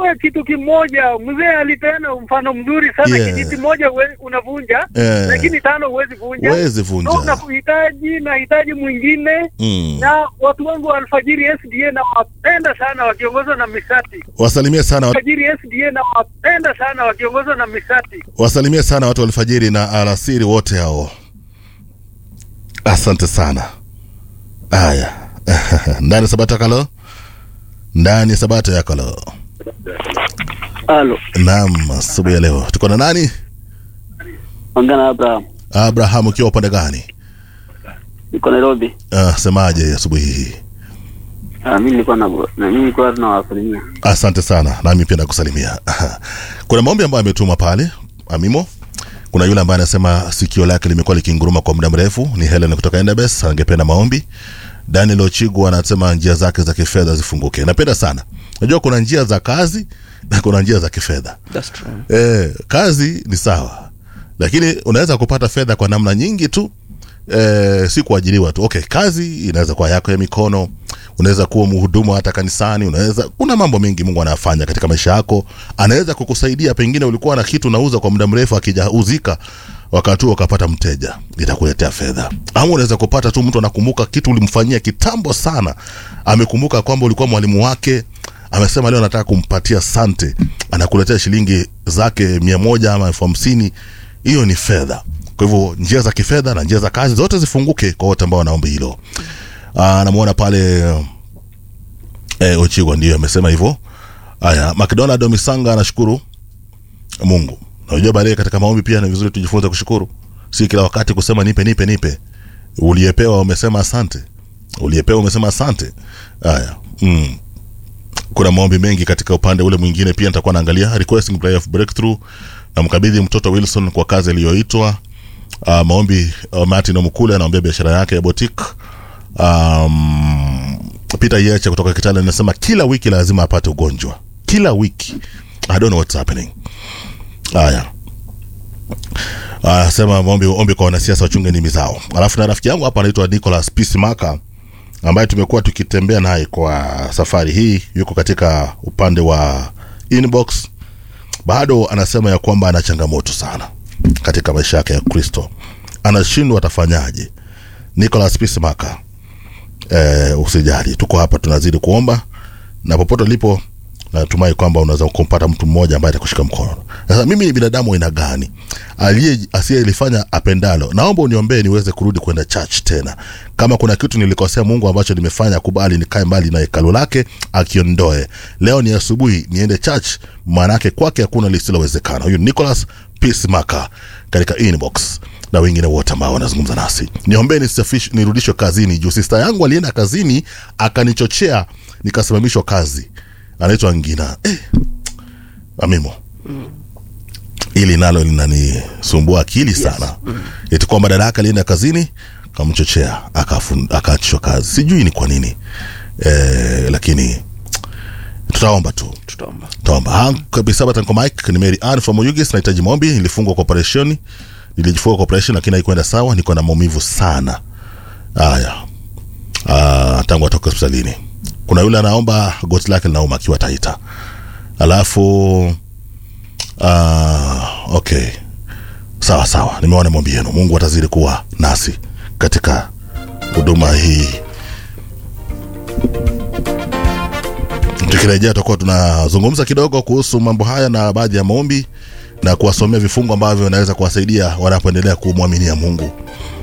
Unajua kitu kimoja, mzee alipeana mfano mzuri sana. Yeah. Kijiti moja we- unavunja Eh. lakini tano huwezi vunja. Huwezi vunja. So, nakuhitaji nahitaji mwingine Mm. na watu wangu wa Alfajiri SDA na wapenda sana wakiongozwa na Misati. Wasalimie sana watu, Alfajiri SDA na wapenda sana wakiongozwa na Misati. wasalimie sana watu wa alfajiri na alasiri wote hao. Asante sana. Haya. Ndani Sabata kalo. Ndani Sabata ya kalo. Halo, Naam, asubuhi ya leo tuko na nani? ongea na Abraham. Abraham, ukiwa upande gani? Niko Nairobi. Uh, semaje asubuhi hii? Ah, mimi nilikuwa na na mimi nilikuwa tunawasalimia. Asante sana, nami pia nakusalimia. Kuna maombi ambayo ametuma pale Amimo. Kuna yule ambaye anasema sikio lake limekuwa likinguruma kwa muda mrefu, ni Helen kutoka Endabes, angependa maombi. Daniel Ochigu anasema njia zake za kifedha zifunguke. Napenda sana. Unajua kuna njia za kazi na kuna njia za kifedha. That's true. Eh, kazi ni sawa, lakini unaweza kupata fedha kwa namna nyingi tu eh, si kuajiriwa tu. Okay, kazi inaweza kuwa yako ya mikono, unaweza kuwa mhudumu hata kanisani, unaweza kuna mambo mengi Mungu anafanya katika maisha yako. Anaweza kukusaidia, pengine ulikuwa na kitu unauza kwa muda mrefu, akijauzika wakati huo ukapata mteja, itakuletea fedha. Ama unaweza kupata tu mtu anakumbuka kitu ulimfanyia kitambo sana, amekumbuka kwamba ulikuwa mwalimu wake amesema leo nataka kumpatia sante, anakuletea shilingi zake mia moja ama elfu hamsini. Hiyo ni fedha. Kwa hivyo njia za kifedha na njia za kazi zote zifunguke kwa wote ambao wanaomba hilo. Ah, namuona pale eh, Ochigwa ndio amesema hivyo. Haya, McDonald Misanga anashukuru Mungu. Unajua baadaye katika maombi pia ni vizuri tujifunze kushukuru, si kila wakati kusema nipe nipe nipe. Uliyepewa umesema asante, uliyepewa umesema asante. Haya, mm kuna maombi mengi katika upande ule mwingine pia nitakuwa naangalia requesting prayer of breakthrough na mkabidhi mtoto Wilson kwa kazi iliyoitwa uh, maombi uh, Martin Omukule anaombea biashara yake ya boutique um, Peter Yeche kutoka Kitale anasema kila wiki lazima apate ugonjwa kila wiki I don't know what's happening haya Ah, sema maombi ombi kwa wanasiasa wachunge ndimi zao. Alafu na rafiki yangu hapa anaitwa Nicholas Peacemaker ambaye tumekuwa tukitembea naye kwa safari hii, yuko katika upande wa inbox, bado anasema ya kwamba ana changamoto sana katika maisha yake ya Kristo, anashindwa atafanyaje. Nicholas Peacemaker, eh, usijali, tuko hapa tunazidi kuomba na popote ulipo natumai kwamba unaweza kumpata mtu mmoja ambaye atakushika mkono. Sasa mimi ni binadamu aina gani aliye asiyelifanya apendalo? Naomba uniombee niweze kurudi kwenda church tena. Kama kuna kitu nilikosea Mungu ambacho nimefanya, kubali nikae mbali na hekalu lake, akiondoe. Leo ni asubuhi niende church, maanake kwake hakuna lisilowezekana. Huyu Nicholas Peacemaker katika inbox na wengine wote ambao wanazungumza nasi, niombee nisafish- nirudishwe kazini. Juu sista yangu alienda kazini akanichochea, nikasimamishwa kazi anaitwa Ngina eh, Amimo ili nalo linanisumbua akili sana eti kwamba dada yake alienda kazini kamchochea akafun- akaachishwa kazi sijui ni kwa nini eh, lakini tutaomba tu Tutaomba. tutaomba Ha, kabisa hapa tanko mike ni Mary Ann from Oyugis nahitaji maombi nilifungwa kwa operation nilijifunga kwa operation lakini haikwenda sawa niko na maumivu sana haya Ah, tangu atoke hospitalini kuna yule anaomba goti lake linauma akiwa taita alafu uh, okay sawa sawa nimeona maombi yenu mungu atazidi kuwa nasi katika huduma hii tukirejea tutakuwa tunazungumza kidogo kuhusu mambo haya na baadhi ya maombi na kuwasomea vifungu ambavyo vinaweza kuwasaidia wanapoendelea kumwaminia mungu